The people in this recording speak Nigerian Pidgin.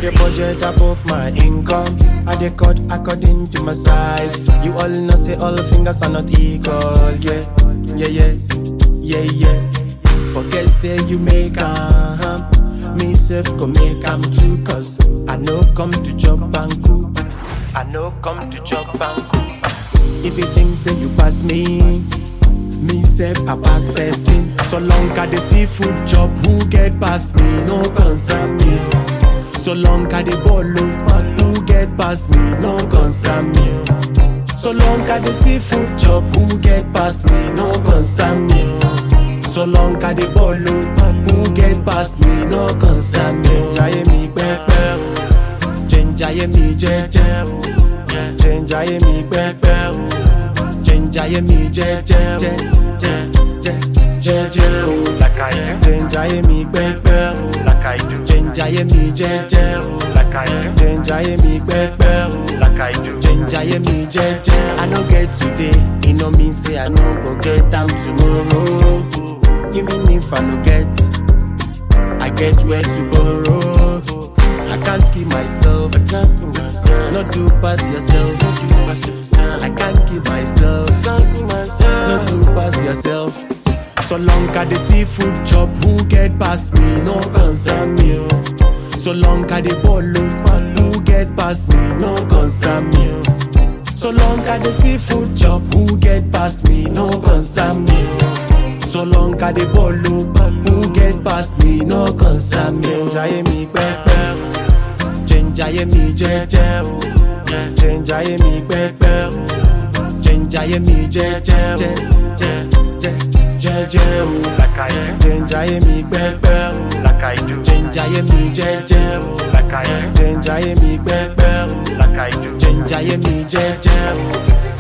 the budget above my income. I dey cut according to my size. You all know say all fingers are not equal. Yeah, yeah, yeah, yeah, yeah. Forget say you make am. Me self go make am too. Cause I no come to chop and cook. I no come to chop and cook. If you think say you pass me, me self I pass person. So long I the seafood chop, who get past me, no concern me. So long I the bolo, who get past me, no concern me. So long I the seafood chop, who get past me, no concern me. So long I the bolo, who get past me, no concern me. Jaye mi pepe, jenjaye mi jeje, jenjaye mi pepe, jenjaye mi jeje, jeje, Like I do, jenjaye mi pepe, like I do, jenjaye mi jeje, like I do, jenjaye mi pepe. like I do. Jenjaye mi jeje. I no get today, e no mean say I no go get am tomorrow. Even if I no get, I get where to borrow. I can't keep myself. I can't keep myself. Not do pass yourself. Not do pass yourself. I can't keep myself. Can't keep myself. Not do pass yourself. So long I the seafood chop, who get past me, no concern me. oh. So long I the bolo, who get past me, no concern me. oh. So long I the seafood chop, who get past me, no concern me. oh. So long I the bolo, who get past me, no concern me. Jenjaye mi pepe, jenjaye mi jeje, jenjaye mi pepe, jenjaye mi jeje, jeje, Like I do, jenjaye mi pepe, like I do, jenjaye mi jeje, like I do, jenjaye mi pepe, like I do. jenjaye mi jeje.